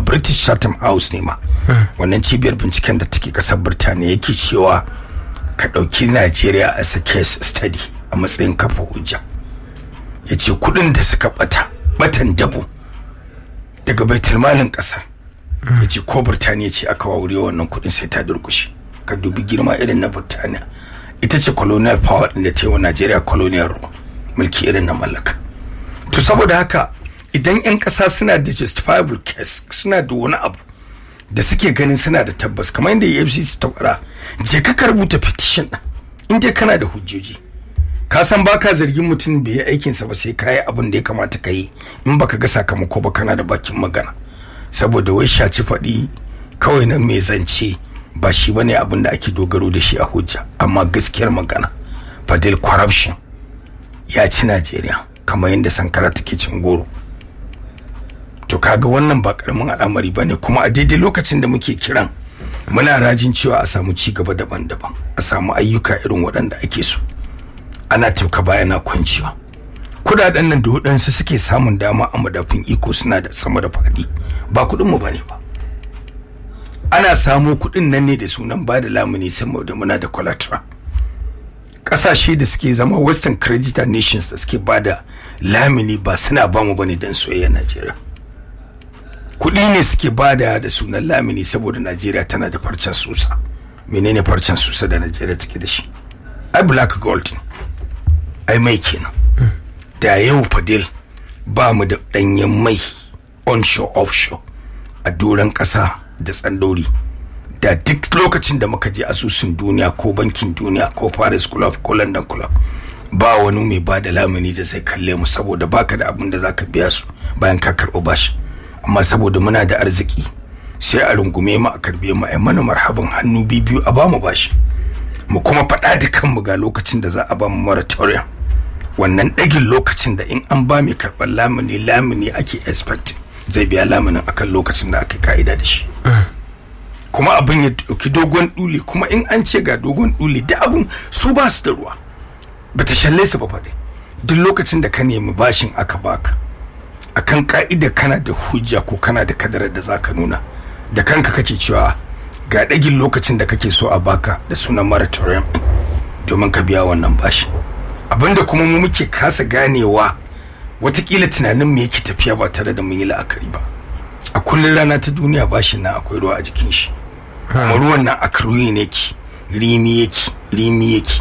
british chatham house ne ma wannan cibiyar binciken da take kasar birtaniya yake cewa ka ɗauki najeriya as a case study a matsayin kafa hujja ya ce kuɗin da suka bata batan dabo daga baitulmalin ƙasa ya ce ko birtaniya ce aka wawure wannan kuɗin sai ta durkushe ka dubi girma irin na birtaniya ita ce colonial power ɗin da ta yi wa najeriya colonial mulki irin na mallaka to saboda haka idan 'yan ƙasa suna da justifiable case suna da wani abu da suke ganin suna da tabbas kamar yadda efcc ta fara je ka rubuta petition ɗin in dai kana da hujjoji ka san baka zargin mutum bai yi aikinsa ba sai ka yi abin da ya kamata ka yi in baka ga sakamako ba kana da bakin magana saboda wai shaci faɗi kawai nan mai zance ba shi bane abin da ake dogaro da shi a hujja amma gaskiyar magana fadil corruption ya ci najeriya kamar yadda sankara take cin goro to kaga wannan ba karamin al'amari bane kuma a daidai lokacin da muke kiran muna rajin cewa a samu ci gaba daban-daban a samu ayyuka irin waɗanda ake so ana tauka bayana kwanciwa kudaden nan da waɗansu suke samun dama a madafin iko suna da sama da faɗi ba kuɗinmu ba ne ba ana samo kuɗin nan ne da sunan ba da lamuni saboda muna da collateral ƙasashe da suke zama western creditor nations da suke ba da lamuni ba suna ba mu bane don soyayya najeriya kuɗi ne suke ba da da sunan lamuni saboda najeriya tana da farcen susa menene farcen susa da najeriya take da shi ai black gold ai mai kenan da yau fadil ba mu da ɗanyen mai onshore offshore a doron ƙasa da tsandori da duk lokacin da muka je asusun duniya ko bankin duniya ko paris club ko london club ba wani mai ba da lamuni da zai kalle mu saboda baka da abin da zaka biya su bayan ka karɓo bashi amma saboda muna da arziki sai a rungume mu a karbe mu ai mana marhaban hannu biyu a bamu bashi mu kuma faɗa da kanmu ga lokacin da za a ba mu moratorium wannan ɗagin lokacin da in an ba mai karɓar lamuni lamuni ake expecting zai biya lamunin akan lokacin da aka ka'ida da shi kuma abin ya ɗauki dogon ɗuli kuma in an ce ga dogon ɗuli da abin su ba su da ruwa ba ta shalle su ba faɗi duk lokacin da ka nemi bashin aka baka akan ka'ida kana da hujja ko kana da kadarar da zaka nuna da kanka kake cewa ga ɗagin lokacin da kake so a baka da sunan moratorium domin ka biya wannan bashi abinda kuma mu muke kasa ganewa watakila tunanin mu yake tafiya ba tare da mun yi la'akari ba a kullum rana ta duniya bashin nan akwai ruwa a jikin shi kuma ruwan nan a karuyi ne ki rimi yake rimi yake